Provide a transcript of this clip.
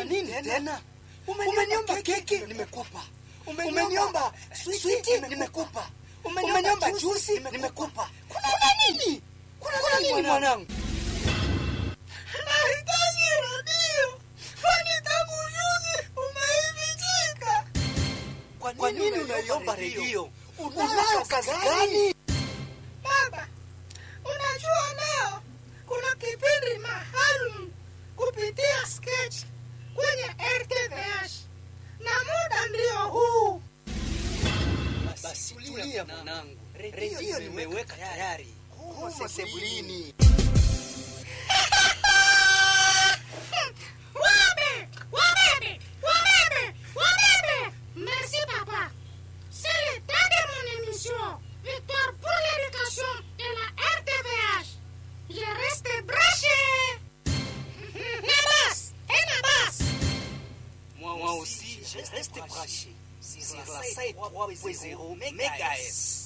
Kuna nini tena? Umeniomba keki nimekupa, umeniomba switi nimekupa, umeniomba juisi nimekupa. Kuna nini? Kuna nini mwanangu? Nahitaji redio, kwani tangu juzi umeivichika. Kwa nini unaiomba redio? Unayo kazi gani? Baba, unajua leo kuna kipindi maalum kupitia sketch kwenye RTVH na muda ndio huu. Basi tulia mwanangu, redio nimeweka tayari humo sebuleni. Wabebe, wabebe, wabebe, wabebe. Merci papa. C'est le temps de mon émission. Victoire pour l'éducation et la RTVH. Je reste branché. Nabas, et Nabas. Moi aussi, je reste branché sur la 3.0 MHz.